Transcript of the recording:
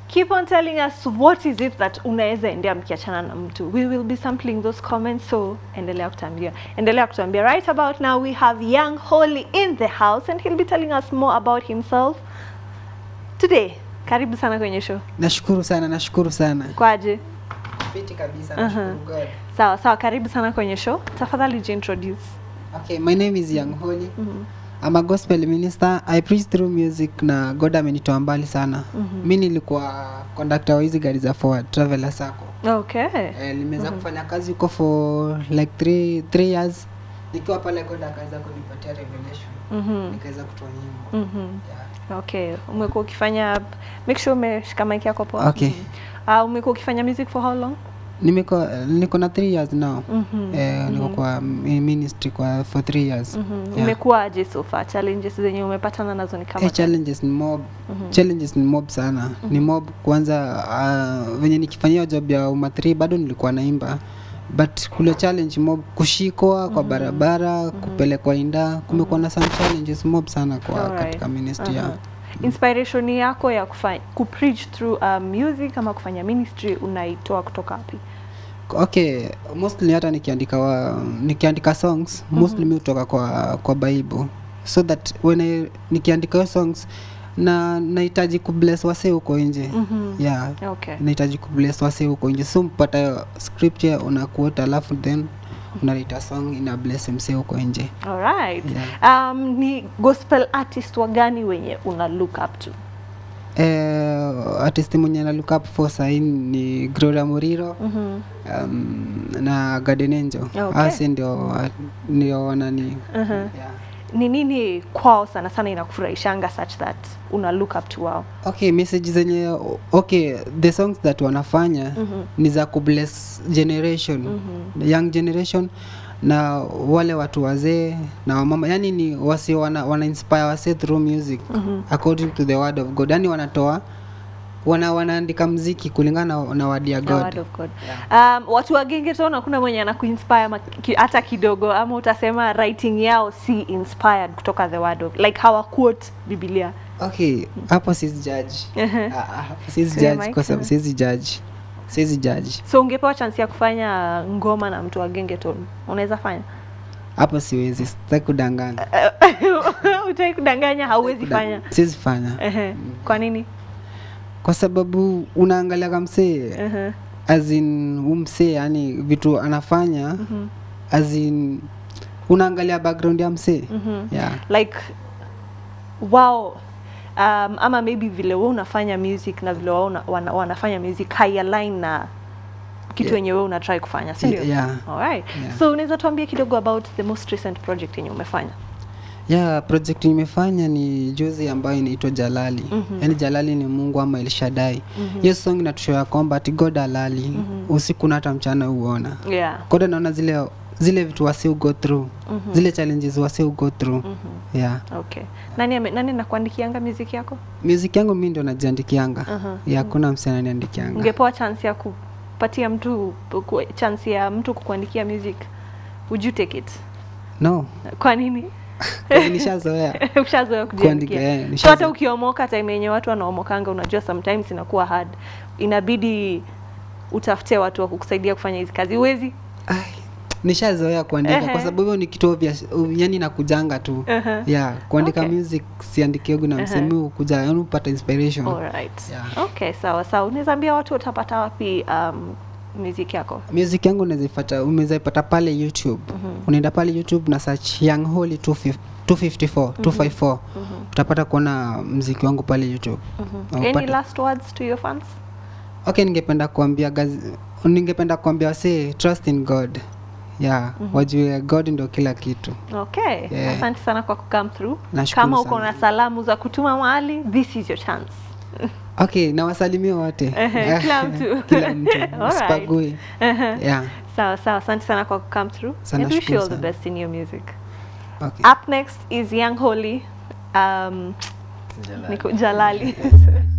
keep on telling us what is it that unaweza endea mkiachana na mtu we will be sampling those comments so endelea kutuambia endelea kutuambia right about now we have young holy in the house and he'll be telling us more about himself today karibu sana kwenye show Nashukuru sana, nashukuru sana. kwaje Fiti kabisa, Aha. nashukuru God. sawa sawa karibu sana kwenye show tafadhali jiintroduce Okay, my name is Young Holy. I'm a gospel minister. I preach through music na God amenitoa mbali sana. Mi nilikuwa conductor wa hizi gari za forward traveler sako. okay Eh, nimeweza kufanya kazi huko for like three, three years. Nikiwa pale God akaweza kunipatia revelation. Mhm. Nikaweza kutoa nyimbo. Mhm. Yeah. okay umekuwa ukifanya make sure umeshika mic yako poa Okay. Mhm. uh, umekuwa ukifanya music for how long Nimeko niko na three years now. Mhm. Eh, niko kwa mi- ministry kwa for three years. Mhm. Yeah. umekuwaje so far challenges zenye umepatana nazo ni kama Eh, challenges ni mob challenges ni mob sana ni mob kwanza uh, venye nikifanyia job ya umathri bado nilikuwa naimba but kule challenge mob kushikwa kwa barabara kupelekwa inda kumekuwa na some challenges mob sana kwa Alright. katika ministry Aha. ya inspiration yako ya kufanya kupreach through um, music ama kufanya ministry unaitoa kutoka wapi okay mostly hata nikiandika wa, nikiandika songs mostly mi hutoka kwa kwa bible so that when I, nikiandika hiyo songs na nahitaji kubless wase huko nje Mhm. yeah okay nahitaji kubless wase huko nje so mpata scripture unakuota alafu then unaleta song ina bless mse huko nje alright Yeah. um, ni gospel artist wa gani wenye una look up to eh, artist mwenye na look up for sahii ni Gloria Muriro Mhm. um, na Garden Angel Okay. Hasi ndio ndio wanani Mhm. yeah. ni nini kwao sana sana inakufurahishanga such that una look up to wao okay message zenye okay the songs that wanafanya Mhm. ni za kubless generation young generation na wale watu wazee na wamama yani ni wasi wana, wana inspire wase through music according to the word of god yani wanatoa wana wanaandika mziki kulingana na, na word ya The word god of God. Um, watu wa gengeton hakuna mwenye anakuinspire ma- ki- hata kidogo ama utasema writing yao si inspired kutoka the word of like hawa quote biblia okay hapo sizi judge Ah, ah, hapo sizi Clear judge mic. kwa sababu sizi judge sizi judge so ungepewa chance ya kufanya ngoma na mtu wa gengeton unaweza fanya hapo siwezi sitaki kudanganya utaki kudanganya hauwezi fanya siwezi fanya Ehe. kwa nini kwa sababu unaangalia kamsee Ehe. as in umsee yani vitu anafanya Mhm. as in unaangalia background ya msee Mhm. yeah. like wao um, ama maybe vile we unafanya music na vile wao una- wana, wanafanya music haialign na kitu Yeah. yenye we una try kufanya si ndio? yeah. Alright. Yeah. so unaweza tuambia kidogo about the most recent project yenye umefanya yeah project nimefanya ni juzi ambayo inaitwa jalali Mhm. yaani jalali ni mungu ama elshadai Mhm. hiyo song inatushow ya kwamba ati god alali usiku na hata mchana huona yeah god anaona zile zile vitu wasi go through Mhm. zile challenges wasi go through Mhm. yeah okay nani ame, nani nakuandikianga music yako music yangu mi ndo najiandikianga Mhm. yeah, hakuna msee ananiandikianga ungepewa chance ya kupatia mtu ku, chance ya mtu kukuandikia music would you take it no kwa nini nishazoea ushazoea Kuandika, eh, kujiandikia so nishazoea. hata ukiomoka time yenye watu wanaomokanga unajua sometimes inakuwa hard inabidi utafute watu wa kukusaidia kufanya hizi kazi uwezi Ai, nishazoea kuandika Ehe. kwa sababu hivyo ni kitu obvious uh, yani nakujanga tu Ehe. yeah kuandika Okay. music siandikiogu na Ehe. msemi ukuja yani upata inspiration Alright. Yeah. okay sawa sawa unaweza ambia watu watapata wapi um, music yako music yangu unazaipata umezaipata pale youtube unaenda pale youtube na search young holy 250 254 254 utapata kuona mziki wangu pale youtube Na any upate- last words to your fans okay ningependa kuambia gazi, ningependa kuambia wasee trust in god yeah wajue god ndo kila kitu okay Yeah. asante sana kwa kucome through Nashukuru kama uko sana. na salamu za kutuma mahali this is your chance okay nawasalimia wote Ehe, kila mtu. kila mtu Alright. sipagui yeah sawa sawa asante sana kwa kucome through Sana and wish you shukuru all the sana. best in your music okay up next is young holy um, niko jalali